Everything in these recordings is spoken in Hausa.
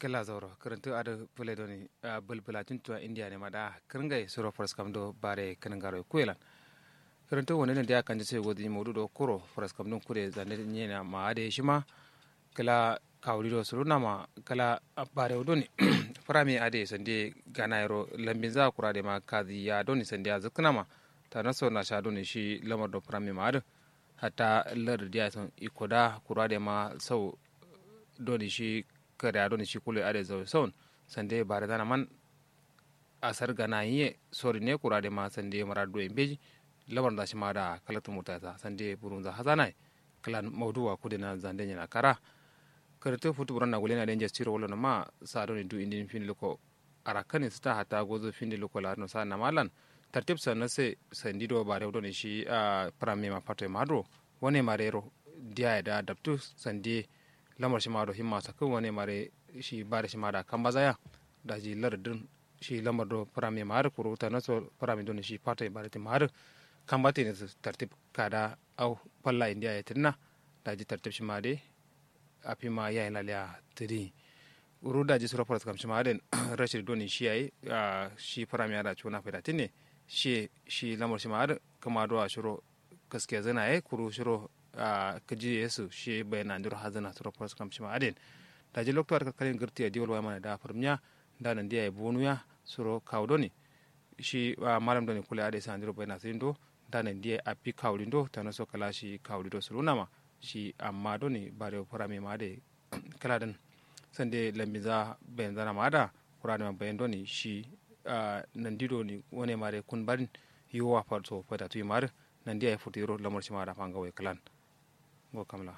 kala zauro karantu ada pule doni bulbula tuntua india ne mada kringai suro fras kam do bare kanangaro kuelan karantu woni ne dia kanje se godi modu do kuro fras kam don kure zande nyena ma ade shima kala kawri do suru nama kala bare doni farami ade sande ganayro lambin za kura de ma kazi ya doni sande ya zaknama ta naso na sha doni shi lamar do farami ma ade hatta lar dia son ikoda kura de ma sau doni shi kada ya doni shi kule ade zau son sande bare dana man asar gana yiye sori ne kura de ma sande mara do embeji lamar da shi ma da kalatu mutata sande burunza hazanai kalan mawduwa kudena zande nyana kara karate futu buran na gule na denja stiro wala ma sa do ni du indin fin loko arakani sta hata gozo fin loko la no sa na malan tartib sa na se sandi do bare do ni shi a prame ma pato madro wone marero dia da adaptu sandi lamar shi mado himma sakun wone mare shi bare shi mada kan bazaya da ji lardin shi lamar do prame ma har kuru ta naso prame do ni shi pato bare ti ma har kan bate ne tartib kada au palla india ya tinna da ji tartib shi ma de api ma ya ina liya tiri uru da ji sura faras kamshi maden rashid doni shi yayi shi fara mi ada chuna feda tinne shi shi lamar shi maden kama do a shiro gaskiya zana yayi kuru shiro kaji yesu shi bayana ndiro hazana sura faras kamshi maden da ji lokto ar kalin girti a diwol wa mana da farmiya da nan dia bonu ya suro kawdoni shi malam doni kula ade sa ndiro bayana sindo da nan dia api kawlindo tanaso kala shi kawlido surunama shi amma doni bare furame ma de kala dan sande lambiza ben zana ma da kurane ma bayan doni shi nan dido ni wone mare kun barin yiwa farto fada tu mar nan dia futi ro lamar shi ma da fanga wai kalan go kamla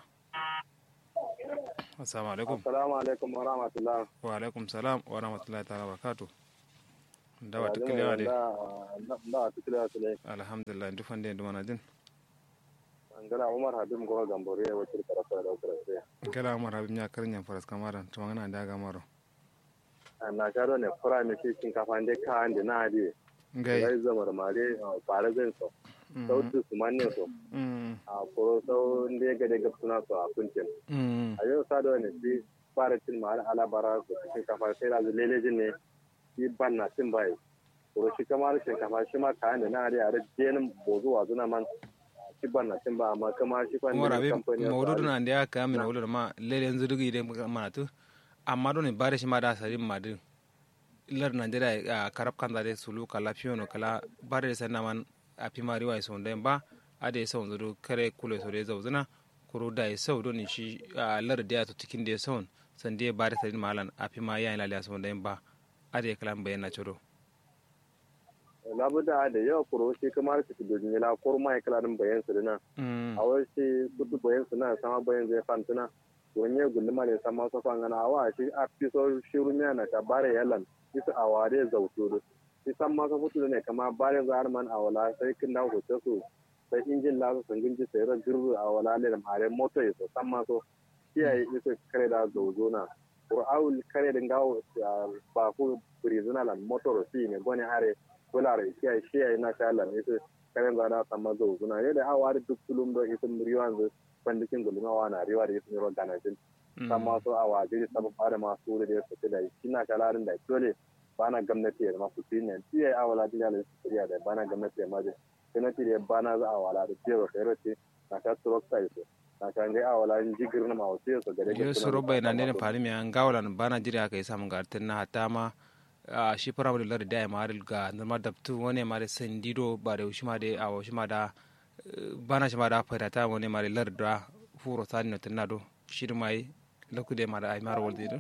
assalamu alaikum assalamu alaikum wa rahmatullah wa alaikum salam wa rahmatullahi ta'ala wa barakatuh dawa tuklewa de da tuklewa sule alhamdulillah dufande ndumana din ngala umar habib go gambore ya wacce karasa da karasa ngala umar habib nya karnya faras kamara to ngana da ga maro na sharo ne fura ne shi kin kafa inde ka ande na adi ngai gai zamar mare bare zan so sau tu su manne so a ko sau inde ga daga suna so a kuncin a yau sa da ne shi fara cin mare ala bara so kin kafa sai da lele jin ne shi ban na cin bai ko shi kamar shi kafa shi ma ka ande na adi a da jenin bozu wa zuna man shi ban na cin ba amma kama shi kwan umar abi mawdudu na ndia ka min wulu ma lele yanzu dugi de mana tu amma doni bare shi ma da sarin ma din lar najeriya a karab kan zare sulu kala fiyono kala bare da sanna man a fi mari wa son den ba a da son zuru kare kule so da zauzuna kuro da ya sau doni shi a lar da ya to cikin da ya son san da bare sarin malan a fi ma ya ina da son den ba a da kalan bayyana ciro labuda da yawa kuro shi kamar su dojin yala kuro ma kala din bayan su dina a wai shi kudu bayan su na sama bayan zai fantuna wani ya gunduma ne sama so fangana awa shi a fi so shiru miya na ta bare yalan isa a ware zautu da shi san ma so futu ne kama bare zar man a wala sai kin da hoce su sai injin la sun ginji sai ran girru a wala ne da mare moto ya so san ma so kiyaye isa kare da zauzo na qur'aul kare da gawo ba ku prizina lan motor si ne gone are kulare kiyaye shi yayi na sha Allah ne sai karen za da sama zo suna yadda hawa da duk tulum do isin riwan zu bandikin gulma wa na riwa da isin ro ganajin sama so a waje da sabon fara masu da su da shi na kalarin da dole bana gwamnati da masu shi ne shi yayi awala da da su riya da bana gwamnati da maje gwamnati da bana za a wala da jero kai ce na ka tsoro sai so na kan ga awala in jigir na ma wasu so gare ga su robai na ne fari mi an gawalan bana jira kai samun gartin na hatta ma a shi fara da lari da ya mari ga zama da tu wani mari sandido ba da shi ma da a shi ma da bana shi ma da fara ta wani mari lari da furo sani na tunado shi da mai laku da mari a mara wal zido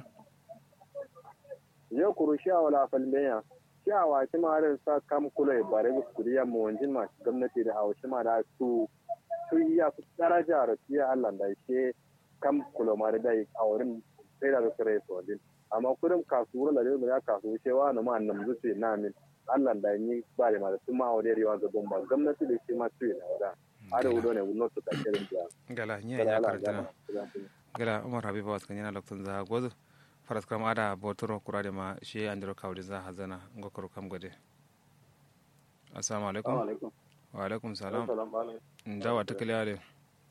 yau kuru shi a wala falmeya shi a wa shi ma da sa kam kula ba da kuriya mu wanjin ma gwamnati da a shi ma da su su iya su daraja da shi Allah da shi kam kula ma da a wurin sai da su rai su amma kudin kasuwar da yau ya kasu cewa na ma nan zuce na min Allah da yi ba da mata tun ma wa dai riwa ga bomba gwamnati da shi ma tuyi na wada ada wudo ne wuno to take da gala nya ya karantana gala umar habiba wasu kan yana lokacin za gozu faras kam ada botoro kurade ma shi andiro kawdi za hazana ngokoro kam gode assalamu alaikum wa alaikum salam ndawa takaliya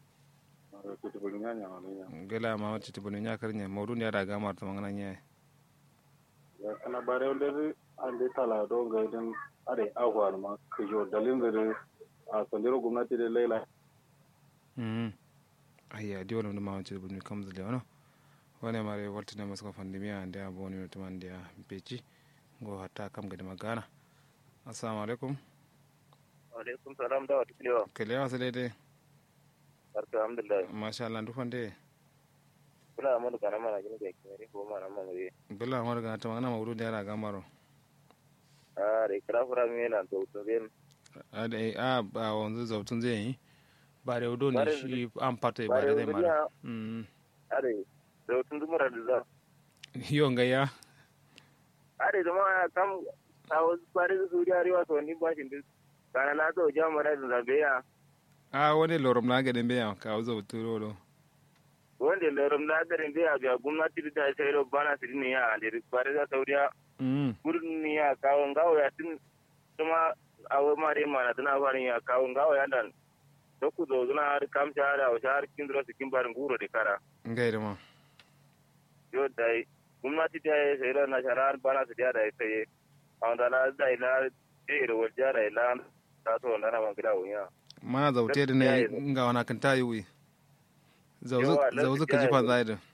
gala ma wacce tibulu nya karnya mawdu ne da gamar to mangana nya ana bare wanda an dai tala don ga idan are agwar ma kijo dalin da a sandiro gwamnati da laila mm ayya di wala ma wanci bu kam da lewono wala mare walti na masko fandimi ande aboni no tumande ya beji go hatta kam gadi magana assalamu alaikum alaikum salam da wata kilewa kele wasu daidai barka alhamdulillah masha Allah dufan dai kula amadu kana mana gini ga kimeri ko mana mana we billa amar ga ta magana mawdu da yara gamaro a re kira fura mi na to to ben a da a ba wanzu zautun zai yi ba da udo ne Bare- shi an fata ba bare da zai wuri mara ya- mm are da tun dumura da za yo ngaya are da ma kam a wasu kwari da suriya rewa to ni ba shi duk kana na to jama'a da zabe ya a wani lorom na gadin bayan ka zautu rolo wanda lorum na garin da ya biya gwamnati da sai ro bana su ne ya da kwari da sauriya mm gurin ni ya kawo ngawo ya tun kuma awo mare mana tana farin ya kawo ngawo ya dan to ku zo zuna har kam ta da wa har kin dro sikin barin guro de kara ngai da ma yo dai gwamnati ta yi sai ran na sharar bana su da dai sai an da na dai na de ro wajja dai la ta to na na magida wuya mana zaute da ne Gaskiya ne. nga wana kan tayi wi zauzu Yawa, zauzu ka gaskiya jifa ne. zai da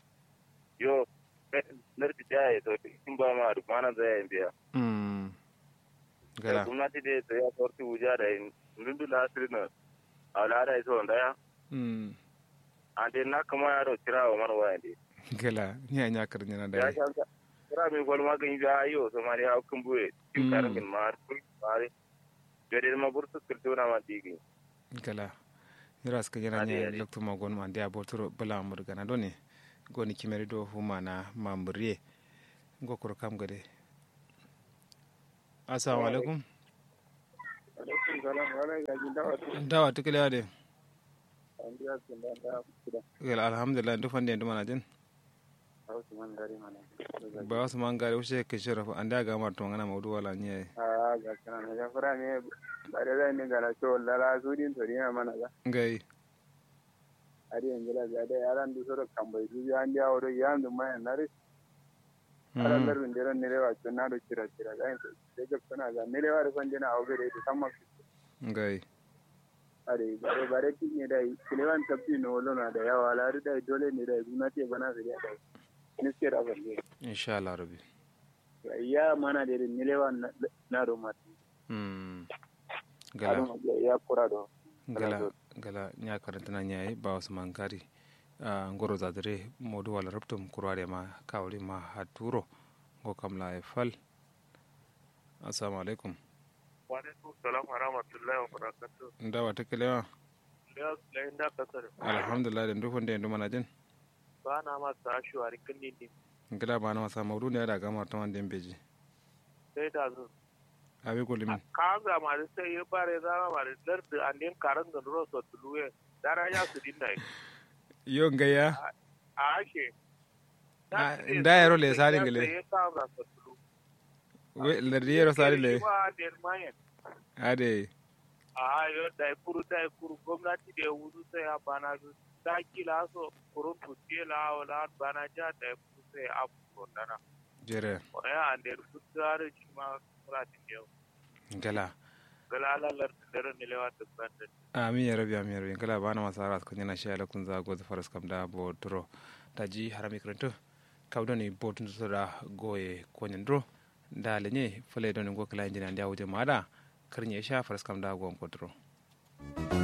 yo narki ta yi to kin ba ma duk mana zai yi biya mm gala gwamnati da ta ya sorti wuja da ndundu la sirna ala da so ndaya mm ande na kama yaro kira wa mana waya de gala ni anya karnya na ya dai shanka kira mi gol ma gan ya ayo so mari ha kun buye Mm. tin karan min mar kun mari jere ma burtu kultu na ma digi gala niras ka yana Ade, nya ade. lokto ma gon ma dia botoro bala mur gana doni goni kimeri do huma na mambriye ngokor kam gade assalamu alaikum alaikum salam wala ga ji dawa to dawa tikile ade an biya sun da da kuda gala alhamdulillah du fande nduma na jin hausu man gari mana ba wasu man gare ushe ke shirafa anda ga mar to ngana mawdu wala nye a ga kana na ya fara ne ba da zai ne ga na to lara su din to ne mana ga ngai ari yanzu la ga da yaran du soro kambai du ya ndi awro ya ndu ma na ri ala Mm. lar min dero ne rewa to na do kira kira ga en de ga kana ga ne rewa ran dina awbe de tamma ngai are bare bare ti ne dai kilewan tabbi no lona da yawa la ri dai dole ne dai gwamnati bana su da dai ni ke da balle insha Allah rabbi ya mana da ne lewa na do ma mm gala gala ya kura do gala gala nya karanta na nya ba wasu man gari a ngoro zadire modu wala rabtum kurware ma kawri ma haturo go kam la e fal assalamu alaikum wa alaikum salam wa rahmatullahi wa barakatuh ndawa tikelewa da la inda kasar alhamdulillah den du fonde ndu mana jin ba na ma ta shuwari kin ni gila ba na masa mawdu ne da gamar ta wanda beji sai da zo abi ko limin ka ga ma da sai ya bare da ma da dar da an din karan da ro so tuluwe dara ya su din dai yo ngaya a ake Ah, nda yaro le sari ngile. ya ka ga so tulu we le riero sari le ba der mayen ade a yo dai kuru dai kuru gwamnati da wudu sai ya bana su ta kila so kurun tuke la wala bana ja dai kuru sai a ko dana jere waya an der su tsare shi ma kura tin yau gala galala lar dare ne lewa ta banda amin ya rabi amin ya rabi gala ba na masa ras kun yana shi ala kun za go faras kam da bo duro taji harami kranto kawdoni botun da goye konyen duro da lenye fale don go kala injina ndia wuje mada karnye sha faras kam da go ko duro